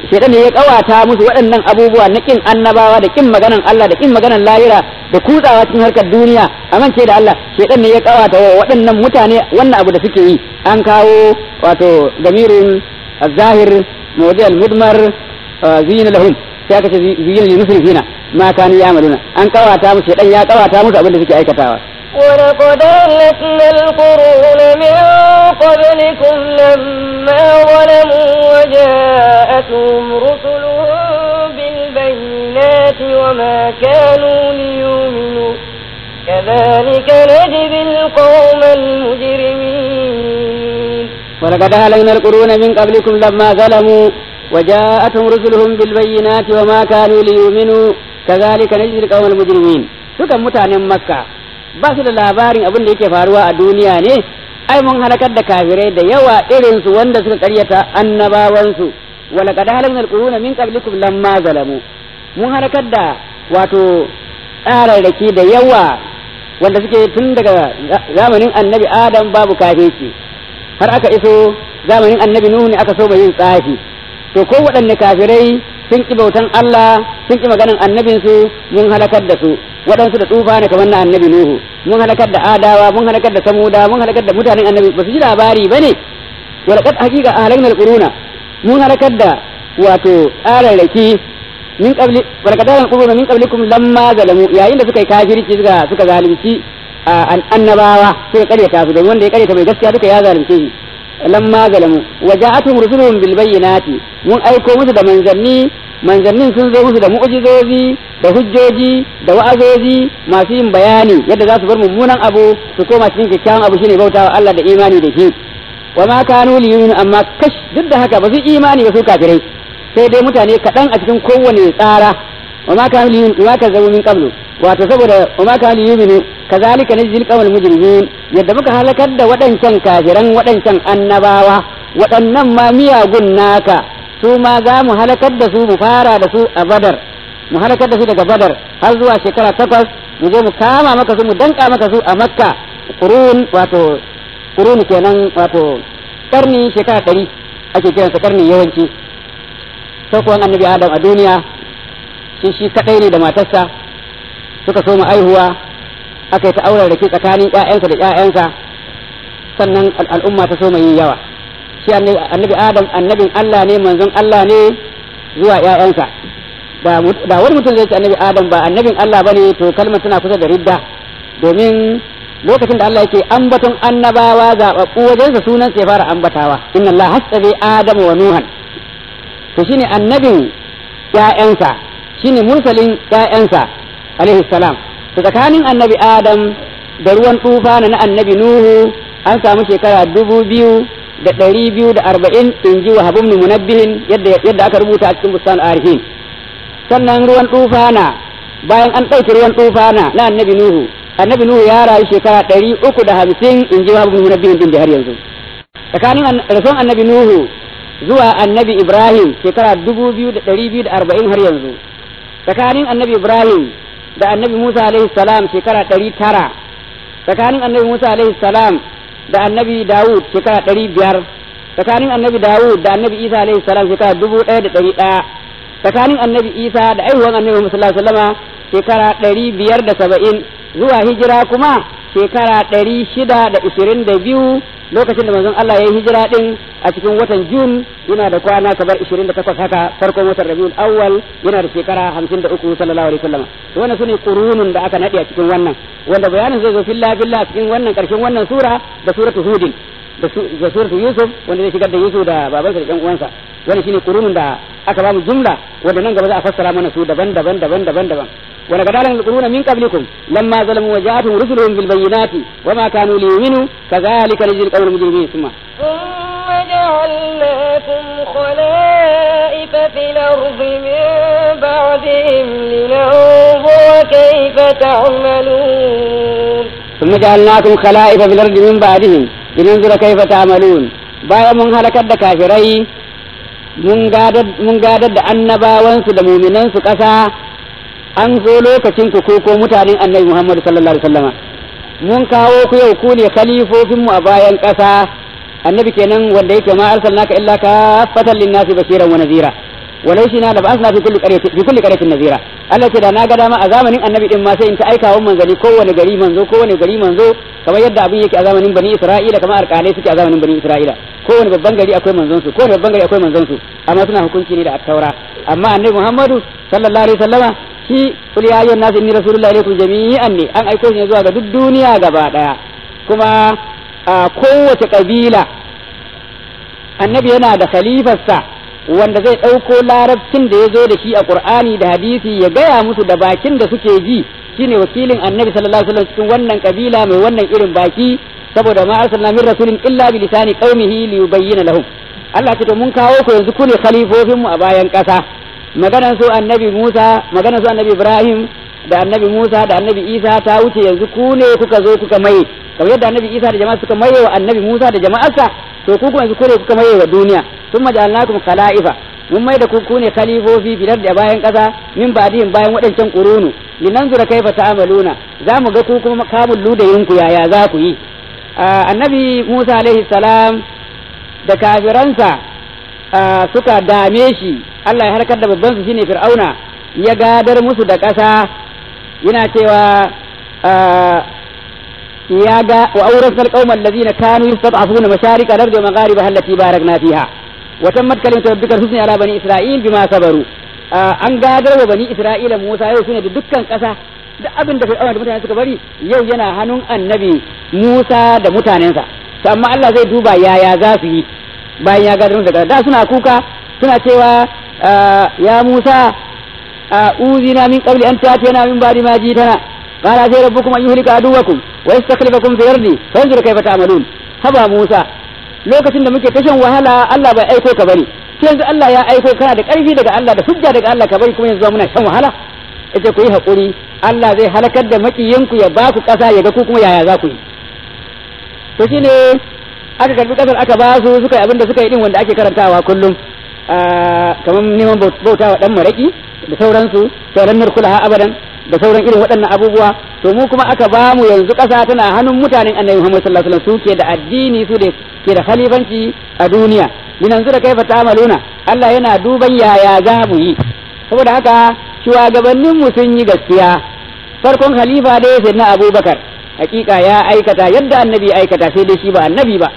shaitan ne ya kawata musu waɗannan abubuwa na kin annabawa da kin maganan Allah da kin maganan lahira da kutsawa cikin harkar duniya amince da Allah shaitan ne ya kawata wa waɗannan mutane wannan abu da suke yi an kawo wato damirin zahir mawdi al-mudmar zina lahum sai aka ce zina lil musrifina ma kanu ya'maluna an kawata musu shaitan ya kawata musu abin da suke aikatawa ولقد أهلكنا القرون من قبلكم لما ظلموا وجاءتهم رسلهم بالبينات وما كانوا ليؤمنوا كذلك نجزي القوم المجرمين ولقد أهلكنا القرون من قبلكم لما ظلموا وجاءتهم رسلهم بالبينات وما كانوا ليؤمنوا كذلك نجزي القوم المجرمين sukan mutanen makka ba su da labarin abin da yake faruwa a duniya ne ai mun halakar da kafirai da yawa irin su wanda suka karyata annabawansu wala qad halakna alquruna min qablikum lamma zalamu mun halakar da wato tsararraki da yawa wanda suke tun daga zamanin annabi adam babu kafirci har aka iso zamanin annabi nuhu ne aka so yin tsafi to ko waɗanne kafirai sun ki bautan Allah sun ki maganan annabinsu mun halakar da su waɗansu da tsufa ne kamar na annabi Nuhu mun halakar da adawa mun halakar da samuda mun halakar da mutanen annabi ba su ji labari bane walaqad haqiqa ahlakna alquruna mun halakar da wato tsararraki min qabli walaqad ahlakna alquruna min qablikum lamma zalamu yayin da suka yi kafirci suka suka zalunci annabawa suka karyata su don wanda ya karyata mai gaskiya duka ya zalunce shi lamma zalamu waja'atuhum rusuluhum bil bayyinati mun aiko musu da manzanni manzannin sun zo musu da mu'jizozi da hujjoji da wa'azozi masu yin bayani yadda za su bar mummunan abu su koma cikin kyakkyawan abu shine bautawa Allah da imani da shi wa ma kanu liyun amma kash duk da haka ba su imani ba su kafirai sai dai mutane kaɗan a cikin kowane tsara wa ma kanu liyun wa ka zama min qablu wato saboda wa ma kanu liyun kazalika najzil qawmal mujrimin yadda muka halakar da waɗancan kafiran waɗancan annabawa waɗannan ma miyagun naka su ma za mu halakar da su mu fara da su a badar mu halakar da su daga badar har zuwa shekara takwas mu zo mu kama maka su mu danka maka su a makka kurun wato kurun kenan wato karni shekara ɗari ake kiransa karni yawanci saukowan annabi adam a duniya shi shi kaɗai ne da matarsa suka so mu aihuwa aka yi ta auren rake tsakanin ƴaƴansa da ƴaƴansa sannan al'umma ta so mai yawa shi annabi adam annabin Allah ne manzon Allah ne zuwa ƴaƴansa da wani mutum zai ce annabi adam ba annabin Allah bane to kalmar tana kusa da ridda domin lokacin da Allah yake ambaton annabawa zaɓaɓɓu wajensa sunan sai fara ambatawa inna Allah hasabe adam wa nuhan to shine annabin ƴaƴansa shine mursalin ƴaƴansa alaihi salam to tsakanin annabi adam da ruwan tufa na annabi nuhu an samu shekara dubu biyu da ɗari biyu da arba'in in ji wa habibnu munabbihin yadda aka rubuta a cikin bustan arifin sannan ruwan tufana bayan an ɗauki ruwan tufana na annabi nuhu annabi nuhu ya rayu shekara ɗari uku da hamsin in ji wa habibnu munabbihin din da har yanzu tsakanin rasuwan annabi nuhu zuwa annabi ibrahim shekara dubu biyu da ɗari biyu da arba'in har yanzu tsakanin annabi ibrahim da annabi musa alaihi salam shekara ɗari tara tsakanin annabi musa alaihi salam da annabi Dawud shekara ɗari biyar tsakanin annabi Dawud da annabi Isa alaihi salam shekara dubu ɗaya da ɗari ɗaya tsakanin annabi Isa da aihuwan annabi Muhammad sallallahu alaihi wasallama shekara ɗari biyar da saba'in zuwa hijira kuma shekara ɗari shida da ishirin da biyu lokacin da manzon Allah ya yi hijira ɗin a cikin watan Jun yana da kwana kamar ishirin da takwas haka farkon watan Rabiul Awwal yana da shekara hamsin da uku sallallahu alaihi wasallam to wannan sune qurunun da aka nade a cikin wannan wanda bayanin zai zo filla filla a cikin wannan karshen wannan sura da suratu Hudin da suratu Yusuf wanda zai shigar da Yusuf da babansa da ɗan uwansa wannan shine qurunun da aka ba mu jumla wanda nan gaba za a fassara mana su daban-daban daban-daban daban ولقد أهلكنا القرون من قبلكم لما ظلموا وجاءتهم رسلهم بالبينات وما كانوا ليؤمنوا كذلك نجزي القوم المجرمين ثم ثم جعلناكم خلائف في الأرض من بعدهم لننظر كيف تعملون ثم جعلناكم خلائف في الأرض من بعدهم لننظر كيف تعملون bayan mun halakar da kafirai mun gadar da annabawansu da muminansu ƙasa an zo lokacin ku ko ko mutanen annabi Muhammad sallallahu alaihi wasallama mun kawo ku yau ku ne khalifofin mu a bayan ƙasa annabi kenan wanda yake ma arsalnaka illa kafatan linnasi bashiran wa nazira walau shi na da ba'asna fi kulli qaryatin fi kulli qaryatin nazira Allah ce da na ga dama a zamanin annabi din ma sai in ta aika wa manzali kowane gari manzo kowane gari manzo kamar yadda abin yake a zamanin bani Isra'ila kamar alƙalai suke a zamanin bani Isra'ila kowane babban gari akwai manzon su kowane babban gari akwai manzon su amma suna hukunci ne da at-taura amma annabi Muhammadu sallallahu alaihi wasallama shi kul ya ayyuhan nas inni rasulullahi ilaykum jami'an ne an aiko shi ne zuwa ga duk duniya gaba daya kuma a kowace kabila annabi yana da khalifarsa wanda zai ɗauko larabcin da ya zo da shi a qur'ani da hadisi ya gaya musu da bakin da suke ji shine wakilin annabi sallallahu alaihi wasallam cikin wannan kabila mai wannan irin baki saboda ma arsalna min rasulin illa bi lisani qaumihi li yubayyana lahum Allah ce to mun kawo ku yanzu ku ne khalifofin mu a bayan ƙasa maganar su annabi Musa maganar su annabi Ibrahim da annabi Musa da annabi Isa ta wuce yanzu ku ne kuka zo kuka maye kamar yadda annabi Isa da jama'a suka maye wa annabi Musa da jama'arsa to ku kuma yanzu ku ne kuka maye wa duniya thumma ja'alnakum khala'ifa mun mai da ku ku ne khalifofi filar da bayan ƙasa min ba'dihim bayan waɗancan qurunu linanzura kaifa ta'amaluna za mu ga ku kuma kamun ludayinku yaya za ku yi annabi Musa alaihi salam da kafiransa suka dame shi Allah ya harkar da babban su shine Fir'auna ya gadar musu da ƙasa yana cewa ya ga wa awrasna alqawma alladhina kanu yastad'afuna masharik al-ardi wa magharibaha allati barakna fiha wa tammat kalimatu rabbika husni ala bani isra'il bima sabaru an gadar wa bani isra'ila Musa yau sune da dukkan ƙasa duk abin da Fir'auna da mutane suka bari yau yana hannun annabi Musa da mutanensa to amma Allah zai duba yaya za su yi bayan ya gadar musu da da suna kuka suna cewa ya Musa uzina min qabli an ta'tiyana min ba'di ma jitana qala sai rabbukum an yuhlika aduwakum wa yastakhlifakum fil ardi fanzur kayfa ta'malun haba Musa lokacin da muke tashan wahala Allah bai aiko ka bane sai yanzu Allah ya aiko kana da karfi daga Allah da hujja daga Allah ka bari kuma yanzu muna shan wahala yace ku yi hakuri Allah zai halakar da makiyanku ya ba ku kasa ya ga ku kuma yaya za ku yi to shine aka karbi kasar aka ba su suka yi abin da suka yi din wanda ake karantawa kullum kamar neman bauta wa dan maraki da sauransu sauran narkulaha abadan da sauran irin waɗannan abubuwa to mu kuma aka ba mu yanzu ƙasa tana hannun mutanen annabi Muhammad sallallahu alaihi wasallam su ke da addini su da ke da khalifanci a duniya yanzu da kaifa ta'maluna Allah yana duban yaya za mu yi saboda haka shugabannin mu sun yi gaskiya farkon khalifa dai sai na Abubakar hakika ya aikata yadda annabi ya aikata sai dai shi ba annabi ba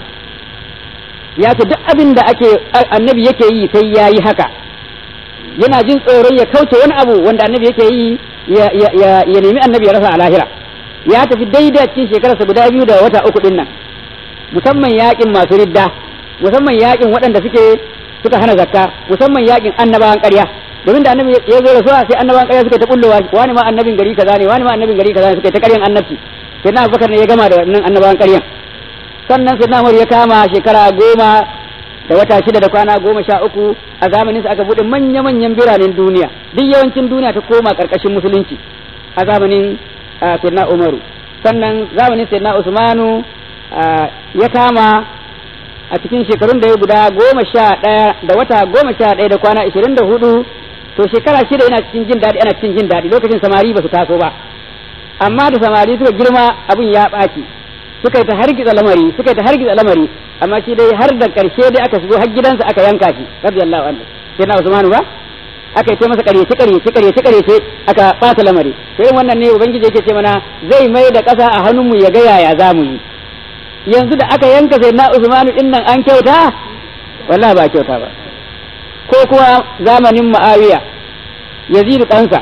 ya ce duk abin da ake annabi yake yi sai ya yi haka yana jin tsoron ya kauce wani abu wanda annabi yake yi ya nemi annabi ya rasa a lahira ya tafi daidai cikin shekararsa guda biyu da wata uku din nan musamman yakin masu ridda musamman yakin waɗanda suke suka hana zakka musamman yakin annabawan ƙarya domin da annabi ya zo rasuwa sai annabawan ƙarya suka ta kullowa wani ma annabin gari kaza ne wani ma annabin gari kaza ne suka ta ƙaryan annabci sai na abubakar ne ya gama da wannan annabawan ƙaryan sannan sai na ya kama shekara goma da wata shida da kwana goma sha uku a zamanin sa aka buɗe manya-manyan biranen duniya duk yawancin duniya ta koma ƙarƙashin musulunci a zamanin sayyidina umaru sannan zamanin sayyidina usmanu ya kama a cikin shekarun da ya guda goma sha ɗaya da wata goma sha ɗaya da kwana ashirin da hudu to shekara shida yana cikin jin daɗi ana cikin jin daɗi lokacin samari ba su taso ba amma da samari suka girma abin ya ɓaci suka yi ta hargitsa lamari suka yi ta hargitsa lamari amma shi dai har da karshe dai aka shigo har gidansa aka yanka shi radiyallahu anhu sai na Usmanu ba aka yi masa ƙaryace ƙaryace ƙaryace ƙaryace aka ɓata lamari sai wannan ne ubangiji yake ce mana zai mai da ƙasa a hannunmu ya ga yaya za mu yi yanzu da aka yanka sai na Usmanu din nan an kyauta wallahi ba kyauta ba ko kuma zamanin Muawiya Yazid ɗansa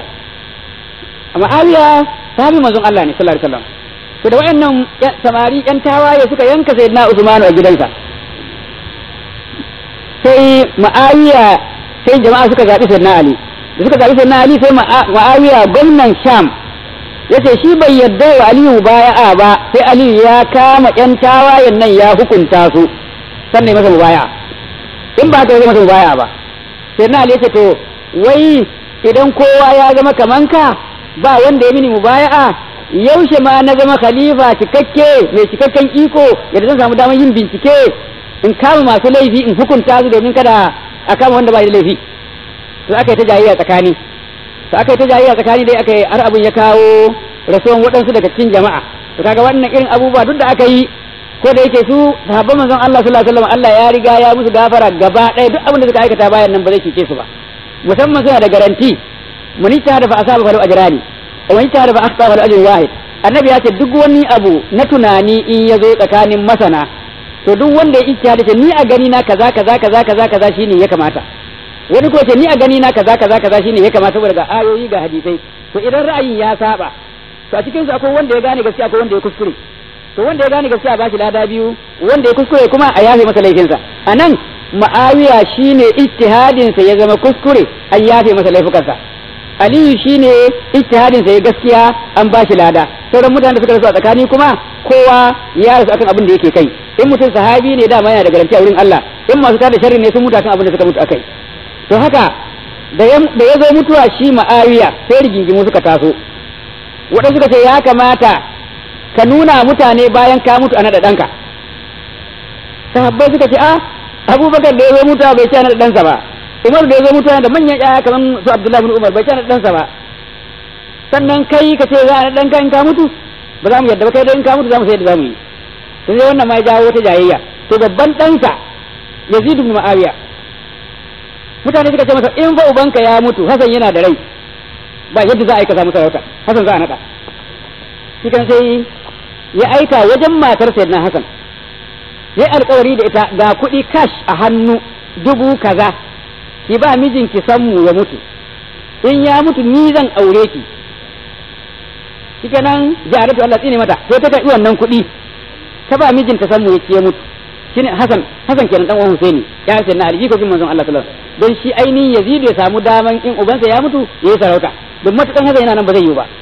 Muawiya sahabi manzon Allah ne sallallahu alaihi wasallam to da wayannan samari yan tawaye suka yanka sayyidina Usman a gidansa sai Muawiya sai jama'a suka zabi sayyidina Ali da suka zabi sayyidina Ali sai Muawiya gwamnan Sham yace shi bai yarda wa Aliyu baya'a ba sai Aliyu ya kama yan tawayen nan ya hukunta su sannan masa mubaya'a in ba ta zai masa mubaya'a ba sayyidina Ali yace to wai idan kowa ya zama kaman ka ba wanda ya mini mubaya'a yaushe ma na zama khalifa cikakke mai cikakken iko yadda zan samu damar yin bincike in kama masu laifi in hukunta su domin kada a kama wanda ba da laifi to aka yi ta jayayya tsakani to aka yi ta jayayya tsakani dai aka yi har abin ya kawo rasuwan waɗansu daga cikin jama'a to kaga wannan irin abubuwa duk da aka yi ko da yake su sahabban manzon Allah sallallahu alaihi wasallam Allah ya riga ya musu gafara gaba ɗaya duk abin da suka aikata bayan nan ba zai cuce su ba musamman suna da garanti mun ta da fa asaba falu ajrani wa man ta da fa akhta falu ajrun wahid annabi ya ce duk wani abu na tunani in ya zo tsakanin masana to duk wanda ya ijtihadi ce ni a gani na kaza kaza kaza kaza kaza shine ya kamata wani ko ce ni a gani na kaza kaza kaza shine ya kamata saboda ga ayoyi ga hadisai to idan ra'ayin ya saba to a cikin su akwai wanda ya gane gaskiya akwai wanda ya kuskure to wanda ya gane gaskiya ba shi lada biyu wanda ya kuskure kuma a yafe masa laifinsa anan ma'awiya shine ijtihadin sa ya zama kuskure an yafe masa laifukansa aliyu shine ijtihadin sa ya gaskiya an ba shi lada sauran mutanen da suka rasu a tsakani kuma kowa ya rasu akan abin da yake kai in mutum sahabi ne dama yana da garanti a wurin Allah in masu tada sharri ne sun mutu akan abin da suka mutu akai to haka da ya zo mutuwa shi ma'awiya sai rigingimu suka taso waɗansu suka ce ya kamata ka nuna mutane bayan ka mutu a naɗa ɗanka sahabbai suka ce a abubakar da ya zo mutuwa bai ce a naɗa ɗansa ba umar da ya zo mutuwa da manyan ƴaƴa kamar su abdullahi bin umar bai ce a naɗa ɗansa ba sannan kai ka ce za a naɗa ɗanka in ka mutu ba za mu yadda ba kai dai in ka mutu za mu sai yadda za mu yi sai wannan ma ya jawo wata jayayya to babban ɗansa yazid bin ma'awiya mutane suka ce masa in fa ubanka ya mutu hasan yana da rai ba yadda za a aika samu sarauta hasan za a naɗa shi kan sai ya aika wajen matar sayyidina hasan ya alkawari da ita ga kuɗi cash a hannu dubu kaza ki ba mijinki sammu ya mutu in ya mutu ni zan aure ki shikenan jaratu Allah tsine mata sai ta karɓi wannan kuɗi ta ba mijinta sammu ya ya mutu shine Hasan Hasan kenan dan uwan Husaini ya ce na alji ko bin manzon Allah sallallahu alaihi wasallam don shi ainihin Yazid ya samu daman in ubansa ya mutu yayi sarauta don matukan Hasan yana nan ba zai yi ba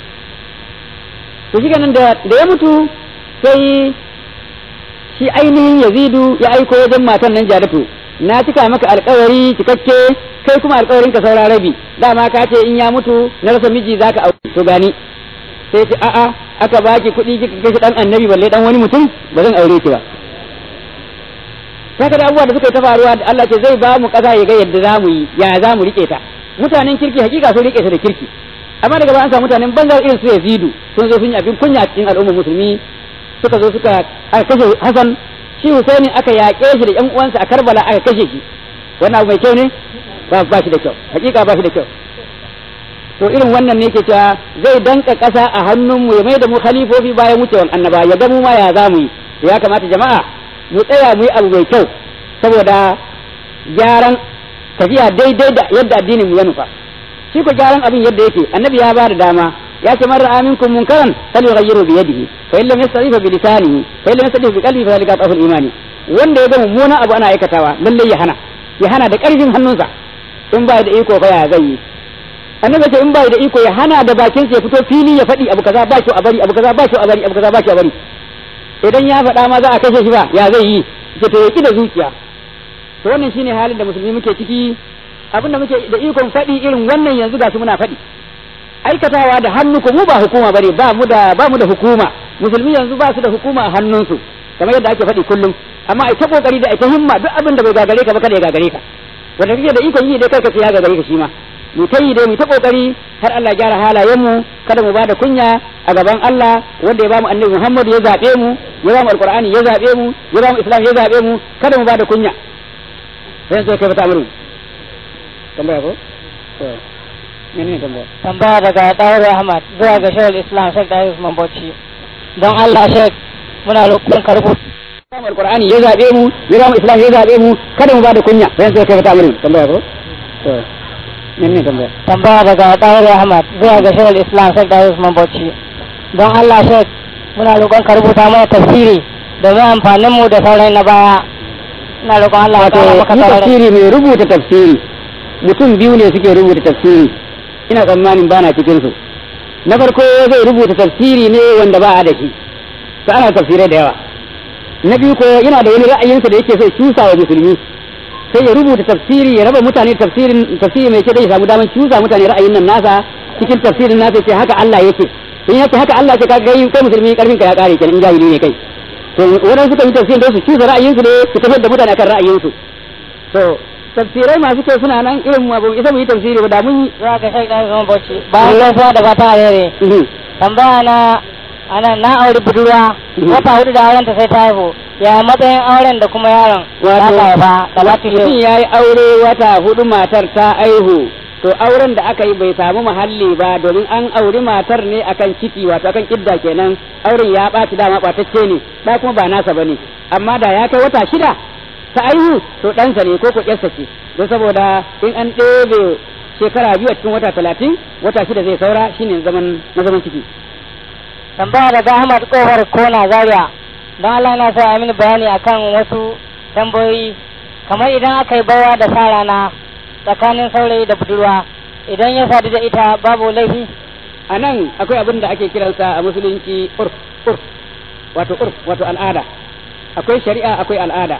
to shi kenan da da ya mutu sai shi ainihin Yazidu ya aiko wajen matan nan Jaratu na cika maka alkawari cikakke kai kuma alkawarin ka saura rabi dama ka ce in ya mutu na rasa miji zaka aure to gani sai ce a'a aka baki kuɗi kika kashe dan annabi balle dan wani mutum ba zan aure ki ba saka da abubuwa da suka yi ta faruwa da Allah ce zai ba mu ƙasa ya ga yadda za mu yi ya za mu rike ta mutanen kirki hakika sun rike ta da kirki amma daga bayan samu mutanen banza irin su Yazidu sun zo sun yi abin kunya cikin al'ummar musulmi suka zo suka aka kashe Hassan shi Husaini aka yaƙe shi da ƴan uwansa a Karbala aka kashe shi wannan abu mai kyau ne ba ba shi da kyau hakika ba shi da kyau to irin wannan ne ke cewa zai danka ƙasa a hannunmu ya mai da mu khalifofi bayan wucewan annaba ya ga mu ma ya za mu yi ya kamata jama'a mu tsaya mu yi abu mai kyau saboda gyaran tafiya daidai da yadda addinin mu ya nufa shi ko gyaran abin yadda yake annabi ya ba da dama ya ce marar aminkum munkaran fal yughayyiru bi yadihi fa illam yastati fa bi lisanihi fa illam yastati bi qalbi fa zalika dhaful imani wanda ya ga mummunan abu ana aikatawa lalle ya hana ya hana da karfin hannunsa in ba da iko fa ya zai yi annabi ce in ba da iko ya hana da bakin sa ya fito fili ya faɗi abu kaza ba shi a bari abu kaza ba shi a bari abu kaza ba shi a bari idan ya faɗa ma za a kashe shi ba ya zai yi ce to yaki da zuciya to wannan shine halin da musulmi muke ciki abinda muke da ikon faɗi irin wannan yanzu gashi muna faɗi aikatawa da hannu ko mu ba hukuma bane ba mu da ba mu da hukuma musulmi yanzu ba su da hukuma a hannunsu kamar yadda ake faɗi kullum amma ai ta kokari da ai ta himma duk abin da bai gagare ka ba kada ya gagare ka wanda kake da ikon yi dai kai ka ce ya gagare ka shi ma mu ta yi dai mu ta kokari har Allah gyara halayen mu kada mu ba da kunya a gaban Allah wanda ya ba mu annabi Muhammad ya zabe mu ya ba mu alqur'ani ya zabe mu ya ba mu islam ya zabe mu kada mu ba da kunya sai sai kai fata muru tambaya ko to menene tambaya tambaya daga Dawud Ahmad zuwa ga Shaykhul Islam Sheikh Dawud Usman Bauchi don Allah Sheikh muna roƙon ka rubuta mu alqur'ani ya zabe mu ya ba mu islam ya zabe mu kada mu ba da kunya sai sai kai fata muru tambaya ko to menene tambaya tambaya daga Dawud Ahmad zuwa ga Shaykhul Islam Sheikh Dawud Usman Bauchi don Allah Sheikh muna roƙon ka rubuta mana tafsiri domin amfanin mu da sauran na baya ina roƙon Allah ya wato ƙara maka shi sauran tafsiri mai rubuta tafsiri mutum biyu ne suke rubuta tafsiri ina tsammanin bana cikin su na farko zai rubuta tafsiri ne wanda ba a da shi to ana tafsirai da yawa na biyu ko yana da wani ra'ayinsa da yake so ya cusa wa musulmi sai ya rubuta tafsiri ya raba mutane tafsirin tafsiri mai kyau da ya samu daman cusa mutane ra'ayin nan nasa cikin tafsirin nasa ya ce haka Allah yake in yake haka Allah ce ka ga kai musulmi karfin ka ya kare kenan in jahili ne kai to wadan suka yi tafsirin da su cusa ra'ayinsu ne su tafiyar da mutane akan ra'ayinsu to tafsirai masu kyau suna nan irin mu ba mu isa mu yi tafsiri ba da mun yi zuwa ga Sheikh Dawud Usman Bauchi bayan gaisuwa da fata alheri tambaya na ana na auri budurwa Mhm. wata hudu da auren ta sai ta haihu ya matsayin auren da kuma yaron da Wato- aka haifa da ba ta mutum ya yi aure wata hudu matar ta aihu to auren da aka yi bai samu muhalli ba domin an auri matar ne akan ciki wato akan kidda kenan auren ya ɓaci dama ɓatacce ne da kuma ba nasa bane amma da ya kai wata shida ta aihu to ɗansa ne ko ko ƴarsa ce don saboda in an ɗebe shekara biyu a cikin wata talatin wata shida zai saura shine zaman na zaman ciki tambaya daga Ahmad Kofar Kona Zaria don Allah na sa mini bayani akan wasu tambayoyi kamar idan aka yi bawa da sa rana tsakanin saurayi da budurwa idan ya sadu da ita babu laifi a nan akwai abin da ake kiransa a musulunci urf urf wato urf wato al'ada akwai shari'a akwai al'ada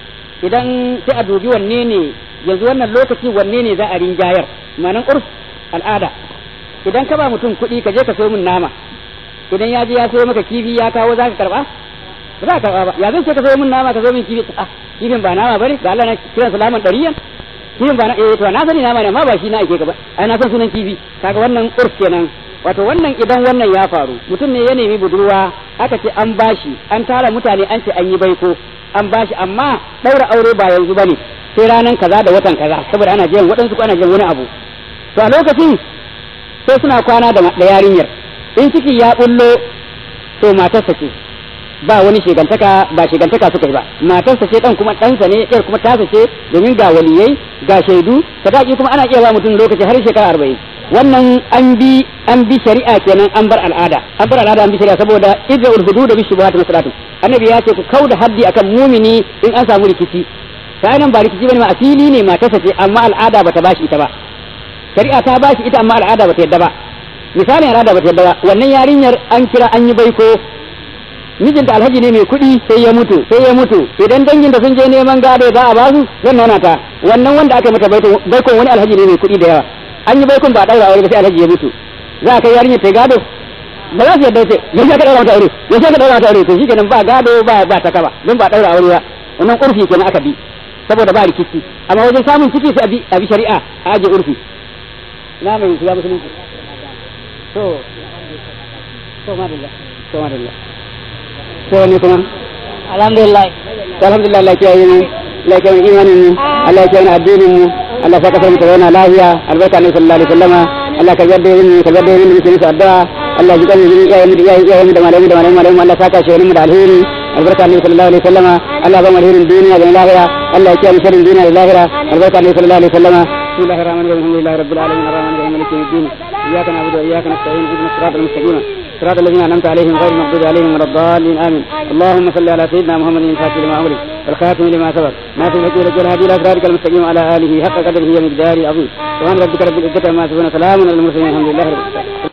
idan sai a dubi wanne ne yanzu wannan lokaci wanne ne za a rinjayar ma'anan urf al'ada idan ka ba mutum kuɗi ka je ka sayo min nama idan ya je ya sayo maka kifi ya kawo za ka karba ba za ka karba ba ya zan ce ka sayo min nama ka sayo min kifi ah kifin ba nama bane ga Allah na kiran salaman ɗariyan kifin ba na eh to na sani nama ne amma ba shi na ake ka ba ai na san sunan kifi kaga wannan urf kenan wato wannan idan wannan ya faru mutum ne ya nemi budurwa aka ce an bashi an tara mutane an ce an yi baiko an bashi amma daura aure ba yanzu bane sai ranan kaza da watan kaza saboda ana jiyan waɗansu ko ana jiyan wani abu to a lokacin sai suna kwana da da yarinyar in ciki ya bullo to matarsa ce ba wani shigantaka ba shigantaka suka yi ba matarsa ce dan kuma ɗansa ne ɗayar kuma tasa ce domin ga waliyai ga shaidu sadaki kuma ana iya ba mutum lokaci har shekara arba'in wannan an bi an bi shari'a kenan an bar al'ada an bar al'ada an bi shari'a saboda idda ulhudu da bishubuhat masalatu annabi ya ce ku kauda haddi akan mumini in an samu rikici sai nan ba rikici bane ma asili ne matarsa ce amma al'ada bata bashi ita ba shari'a ta bashi ita amma al'ada bata yadda ba misalin al'ada bata yadda ba wannan yarinyar an kira an yi baiko mijinta alhaji ne mai kuɗi sai ya mutu sai ya mutu idan dangin da sun je neman gado za a basu zan nuna ta wannan wanda aka mata baikon wani alhaji ne mai kuɗi da yawa an yi baikon ba daura aure ba sai alhaji ya mutu za a kai yarinyar ta gado ba za su yadda ce yaushe ka daura mata aure yaushe ka daura mata aure to shikenan ba gado ba ba ta kaba don ba daura aure ba wannan urfi kenan aka bi saboda ba rikici amma wajen samun ciki sai a bi shari'a a aje urfi na mai shiga musulunci to to madalla to madalla to wani kuma alhamdulillah alhamdulillah Allah ya kiyaye mu Allah ya kiyaye imanin mu Allah ya kiyaye addinin mu Allah ya saka mu zauna lafiya albarka ne sallallahu alaihi wasallama Allah ka yarda yin ka yarda yin mutum su addu'a Allah ya kiyaye yin iyaye mu da iyaye mu da malamu da malamu malamu Allah saka shi mu da alheri albarka ne sallallahu alaihi wasallama Allah ba mu alherin duniya da lahira Allah ya kiyaye sharrin duniya da lahira albarka ne sallallahu alaihi wasallama بسم الله الرحمن الرحيم الحمد لله رب العالمين الرحمن الرحيم مالك يوم الدين اياك نعبد واياك نستعين اهدنا الصراط المستقيم صراط الذين انعمت عليهم غير المغضوب عليهم ولا الضالين امين اللهم صل على سيدنا محمد الفاتح لما امرك والخاتم لما سبق ناصر الحق لك والهادي الى صراطك المستقيم على اله حق قدره ومقداره عظيم سبحان ربك رب العزه عما يصفون سلام على المرسلين الحمد لله رب العالمين